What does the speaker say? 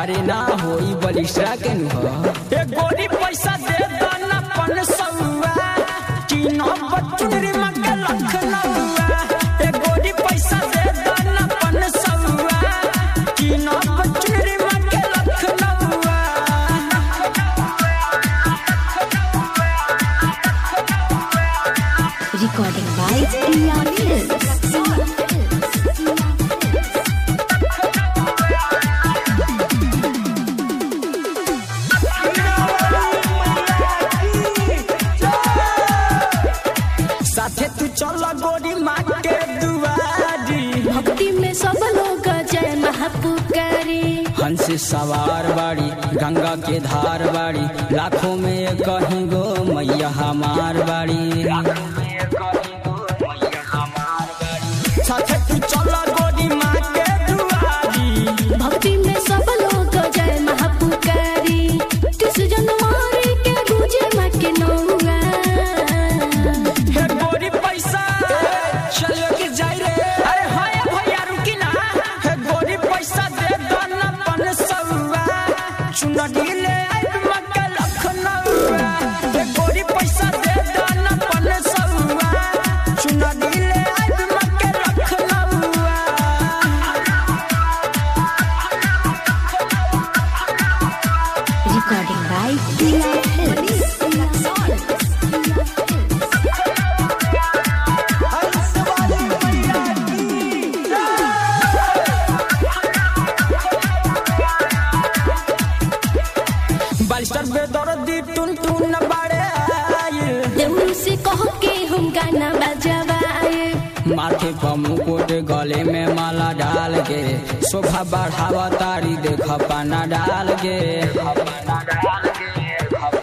अरे ना होई बलिष्ठा के नुह ए गोरी पैसा दे दाना पन सौआ चीना बचुरी मके लखनऊआ ए गोरी पैसा दे दाना पन सौआ चीना बचुरी मके लखनऊआ Recording by Ria Films. साथे तू चल गोरी माँ के दुआरी भक्ति में सब लोग जय महापुकारी हंस सवार बाड़ी गंगा के धार बाड़ी लाखों में कहीं गो मैया हमार बाड़ी साथे तू चल गोरी माँ के दुआरी भक्ति में सब लोग जय महापुकारी किस जनमारी के गुजे माँ के नौआ हे गोरी पैसा चलो के जाई रे अरे हाय भैया रुकी ना हे गोरी पैसा दे दाना पन सौआ चुनरी ले आइब मके लखनऊआ हे गोरी पैसा दे दाना पन सौआ चुनरी ले आइब मके लखनऊआ Recording by Ria बालिस्टर बेदर्दी टुन टुन बाड़े आइल देवरू से कह के हम गाना बजवाए माथे पर मुकुट गले में माला डाल के शोभा बढ़ावा तारी देख पाना डाल के